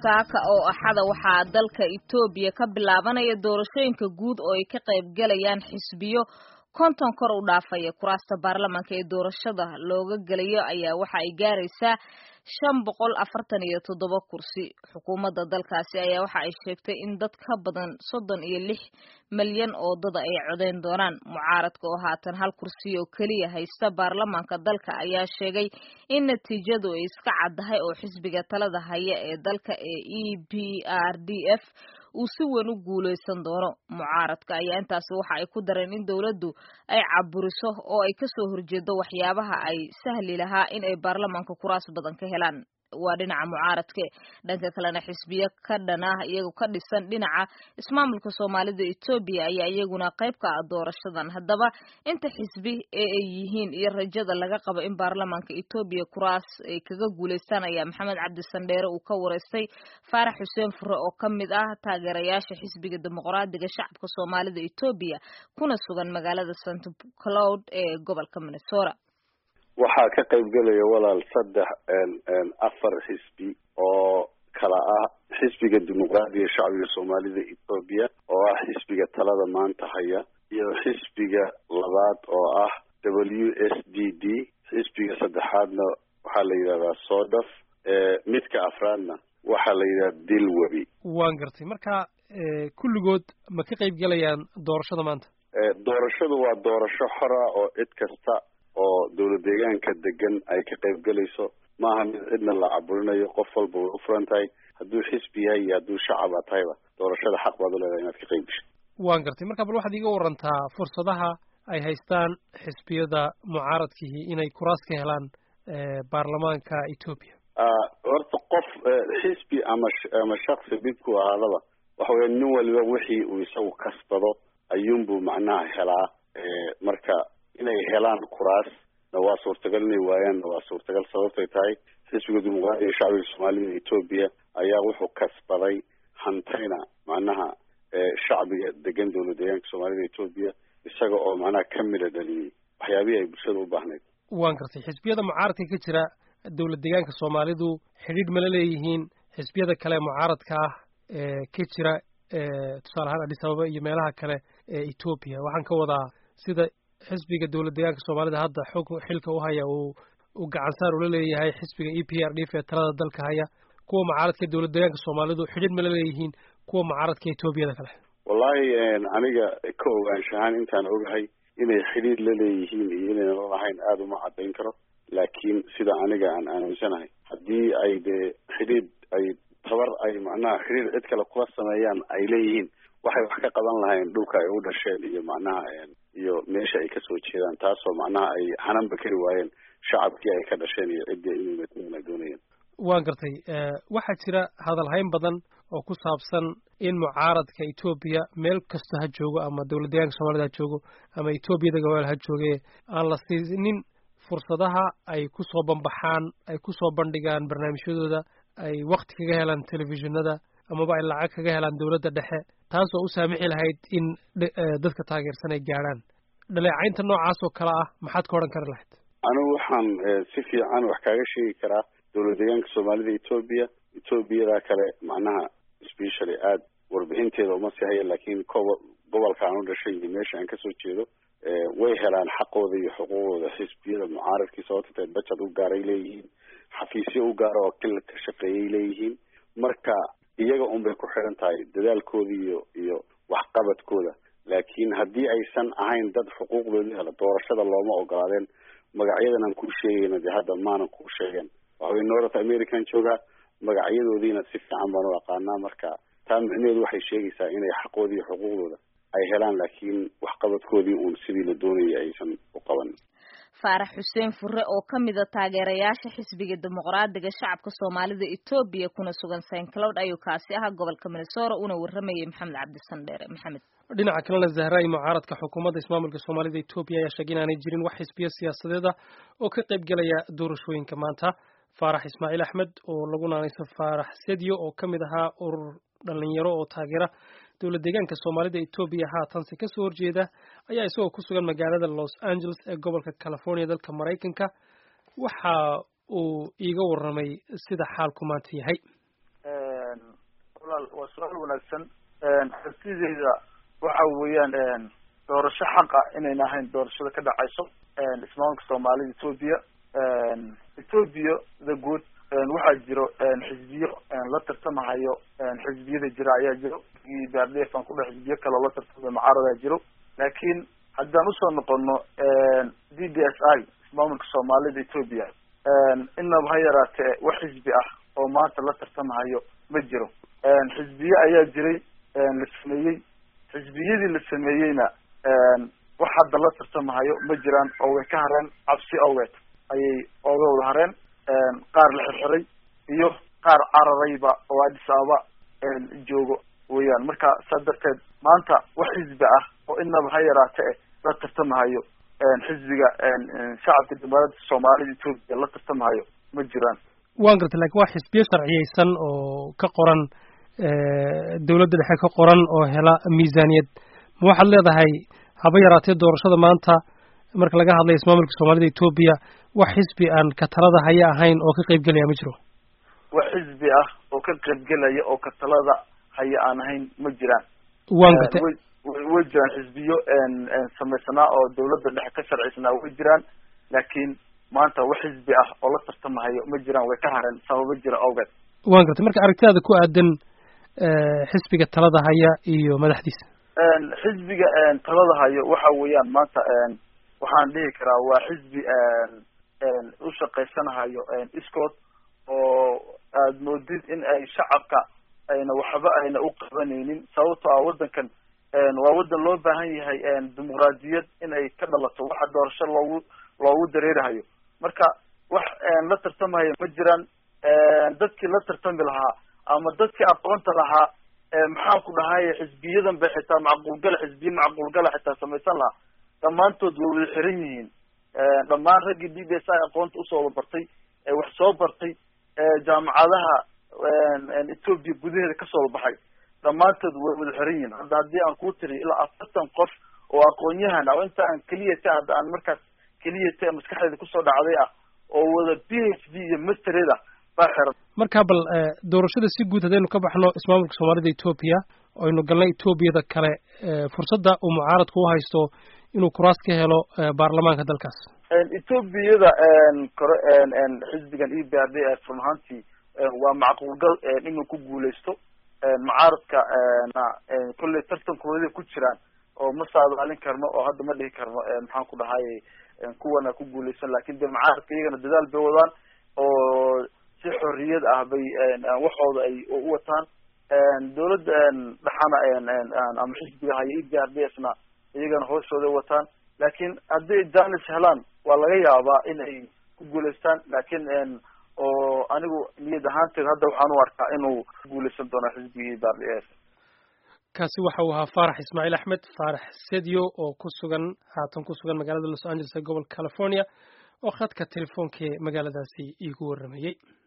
saaka oo axada waxaa dalka etoobiya ka bilaabanaya doorashooyinka guud oo ay ka qayb galayaan xisbiyo konton kor u dhaafaya kuraasta baarlamaanka ee doorashada looga gelayo ayaa waxa ay gaaraysaa shan boqol afartan iyo toddoba kursi xukuumadda dalkaasi ayaa waxa ay sheegtay in dad ka badan soddon iyo lix malyan oo dada ay codeyn doonaan mucaaradka oo haatan hal kursi oo keliya haysta baarlamaanka dalka ayaa sheegay in natiijadu ay iska caddahay oo xisbiga talada haya ee dalka ee e p r d f uu si weyn u guuleysan doono mucaaradka ayaa intaasi waxa ay ku dareen in dowladdu ay caburiso oo ay kasoo horjeedo waxyaabaha ay sahli lahaa in ay baarlamaanka kuraas badan ka helaan waa dhinaca mucaaradka dhanka kalena xisbiyo ka dhan ah iyagoo ka dhisan dhinaca ismaamulka soomaalida etoobiya ayaa iyaguna qayb ka ah doorashadan haddaba inta xisbi ee ay yihiin iyo rajada laga qabo in baarlamaanka etoobiya kuraas ay kaga guuleystaan ayaa maxamed cabdi sandheere uu ka wareystay faarax xuseen fure oo ka mid ah taageerayaasha xisbiga dimuqraadiga shacabka soomaalida etoobiya kuna sugan magaalada st cloud ee gobolka minnesota waxaa ka qayb gelaya walaal saddex afar xisbi oo kala ah xisbiga dimuqraadiga shacbiga soomaalida etoobiya oo ah xisbiga talada maanta haya iyo xisbiga labaad oo ah w s d d xisbiga saddexaadna waxaa la yidhahdaa sodaf midka afraadna waxaa la yidhahdaa dilwebi waan gartay marka kulligood ma ka qayb gelayaan doorashada maanta doorashadu waa doorasho xora oo cid kasta oo dowlad deegaanka degan ay ka qayb gelayso maaha mid cidna la caburinayo qof walba way u furan tahay hadduu xisbi yahay iyo hadduu shacaba tahayba doorashada xaq baad u leedahay inaad ka qayb gasho waan gartay marka bal waxaad iiga warantaa fursadaha ay haystaan xisbiyada mucaaradkihi inay kuraas ka helaan baarlamaanka etoobiya horta qof xisbi ama ama shaksi dhibku ahaadaba waxa weya nin waliba wixii uu isagu kasbado ayuunbuu macnaha helaa marka inay helaan kuraas na waa suurtagal inay waayaan na waa suurtagal sababtay tahay xisbiga dimuqraadiga shacbiga soomaalida etoobiya ayaa wuxuu kasbaday hantayna macnaha shacbiga degan dowlad deegaanka soomaalida etoobiya isaga oo macnaha ka mida dhaliyey waxyaabihii ay bulshada u baahnayd waan gartay xisbiyada mucaaradka ka jira dowlad deegaanka soomaalidu xidhiidh mala leeyihiin xisbiyada kale mucaaradka ah ee ka jira tusaale ahaan adis ababa iyo meelaha kale ee etoobiya waxaan ka wadaa sida xisbiga dowlad deegaanka soomaalida hadda xog xilka u haya uu uu gacansaar ula leeyahay xisbiga e p r d f ee talada dalka haya kuwa mucaaradka dowlad deegaanka soomaalidu xidhiidh mala leeyihiin kuwa mucaaradka etoobiyada kale wallahi aniga ka ogaanshahaan intaan ogahay inay xidhiidh la leeyihiin iyo inaynan lahayn aada uma caddayn karo laakiin sida aniga aan aaminsanahay haddii ay dee xidhiidh ay tabar ay macnaha xidhiidh cid kale kula sameeyaan ay leeyihiin waxay wax ka qaban lahayn dhulka ay u dhasheen iyo macnaha iyo meesha ay kasoo jeedaan taasoo macnaha ay hananba kari waayeen shacabkii ay ka dhasheen iyo ciddii inay matalan ay doonayeen waan gartay waxaa jira hadalhayn badan oo ku saabsan in mucaaradka etoobiya meel kasta ha joogo ama dowlad deegaanka soomaalida ha joogo ama etoobiyada gobol ha jooge aan la siinin fursadaha ay kusoo bambaxaan ay kusoo bandhigaan barnaamijyadooda ay wakti kaga helaan telefishinada amaba ay lacag kaga helaan dowladda dhexe taasoo u saamixi lahayd in dadka taageersan ay gaadhaan dhaleecaynta noocaas oo kale ah maxaad ka odhan kari lahayd anigu waxaan si fiican wax kaaga sheegi karaa dowlad deegaanka soomaalida etoobiya etoobiyada kale macnaha specially aada warbixinteeda uma sii haya laakiin kobo gobolka aan u dhashay iyo meesha aan kasoo jeedo way helaan xaqooda iyo xuquuqdooda xisbiyada mucaaradkii sababta tahay bajad u gaaray leeyihiin xafiisyo u gaara oo kila ka shaqeeyay leeyihiin marka iyaga un bay ku xidhan tahay dadaalkooda iyo iyo waxqabadkooda laakiin haddii aysan ahayn dad xuquuqdoodii hela doorashada looma ogolaadeen magacyadan aan kuu sheegayna dee hadda maanan kuu sheegeen waxaway north american joogaa magacyadoodiina si fiican baan u aqaanaa marka taa micnaheedu waxay sheegaysaa inay xaqooda iyo xuquuqdooda ay helaan laakiin waxqabadkoodii uun sidii la doonayay aysan u qaban faarax xuseen fure oo ka mida taageerayaasha xisbiga dimuqraadiga shacabka soomaalida etoobiya kuna sugan st cloud ayuu kaasi ahaa gobolka minnesota una waramayay maxamed cabdisandheere maxamed dhinaca kalena zahraay mucaaradka xukuumadda ismaamulka soomaalida etoobiya ayaa sheegay inaanay jirin wax xisbiyo siyaasadeed ah oo ka qayb gelaya doorashooyinka maanta faarax ismaaciil axmed oo lagu naanayso faarax sedyo oo ka mid ahaa urur dhalinyaro oo taageera dowlad deegaanka soomaalida etoobiya haatanse kasoo horjeeda ayaa isagoo ku sugan magaalada los angeles ee gobolka california dalka maraykanka waxa uu iiga warramay sida xaalku maanta yahay waa su-aal wanaagsan aragtideyda waxa weeyaan doorasho xaqa inayna ahayn doorashada ka dhacayso ismaamulka soomaalida etoobiya etoobiya the good waxaa jiro xisbiyo la tartamahayo xisbiyada jira ayaa jiro bardef aan kudhe xisbiyo kaleo la tartamayo mucaaradaa jiro laakiin haddaan usoo noqono d d s i ismaamulka soomaalida etoobiya inaba ha yaraatee wax xisbi ah oo maanta la tartamahayo ma jiro xisbiye ayaa jiray la sameeyey xisbiyadii la sameeyeyna wax hadda la tartamahayo ma jiraan oo way ka hareen cabsi awgeed ayay ooga wada hareen qaar la xirxiray iyo qaar cararayba oo addis ababa joogo weeyaan marka saa darteed maanta wax xisbi ah oo inaba ha yaraate la tartamahayo xisbiga shacabka jamhuuriyadda soomaalida etoobiya la tartamahayo ma jiraan waan gartay lakin waa xisbiyo sharciyeysan oo ka qoran dawladda dhexe ka qoran oo hela miisaaniyad ma waxaad leedahay haba yaraatee doorashada maanta marka laga hadlayo ismaamulka soomaalida etoobiya wax xisbi aan ka talada haya ahayn oo ka qaybgelaya ma jiro wax xisbi ah oo ka qaybgelaya oo ka talada haya aan ahayn ma jiraan waan gartay way jiraan xisbiyo samaysanaa oo dawladda dhexe ka sharcisanaa way jiraan laakiin maanta wax xisbi ah oo la tartamahayo ma jiraan way ka hareen sababo jira awgeed waan gartay marka aragtidaada ku aadan xisbiga talada haya iyo madaxdiisa xisbiga talada hayo waxa weeyaan maanta waxaan dhihi karaa waa xisbi u shaqaysanahayo iskood oo aad moodid in ay shacabka ayna waxba ayna u qabanaynin sababto ah waddankan waa waddan loo baahan yahay dimuqraadiyad in ay ka dhalato waxa doorasho loogu loogu dareerahayo marka wax la tartamahayo ma jiraan dadkii la tartami lahaa ama dadkii aqoonta lahaa maxaan ku dhahay xisbiyadan bay xitaa macquulgala xisbiye macquulgala xitaa samaysan lahaa dhammaantood way wada xiran yihiin dhammaan raggii d b s i aqoonta usoo wada bartay wax soo bartay jaamacadaha etoobiya gudaheeda kasoo wada baxay dhammaantood way wada xiran yihiin hadda haddii aan kuu tiriyo ilaa afartan qof oo aqoon-yahan ah oo inta aan keliya ta hadda aan markaas keliya ta maskaxdeeda kusoo dhacday ah oo wada b h d iyo mastered ah baa xiran marka bal doorashada si guud haddaynu ka baxno ismaamulka soomaalida etoobiya aynu galnay etoobiyada kale fursadda uu mucaaradku u haysto inuu kuraas ka helo baarlamaanka dalkaas etoobiyada kore xisbigan e b r d f run ahaantii waa macquulgal inuu ku guuleysto mucaaradka na kolley tartankooda ku jiraan oo ma saadaalin karno oo hadda ma dhihi karno maxaan ku dhahay kuwana ku guuleysan lakin de mucaaradka iyagana dadaal bay wadaan oo si xorriyad ah bay waxooda ay u wataan dawladda dhaxana ama xisbiga haya e b r d f na iyagana hooshooday wataan laakiin haddii janis helaan waa laga yaabaa in ay ku guuleystaan laakin oo anigu niyad ahaanteed hadda waxaan u arkaa inuu ku guuleysan doono xisbiga e b r d f kaasi waxa uu ahaa faarax ismaaciil axmed faarax sedio oo ku sugan haatan ku sugan magaalada los angeles ee gobolka california oo khadka telefoonka ee magaaladaasi iigu warramayey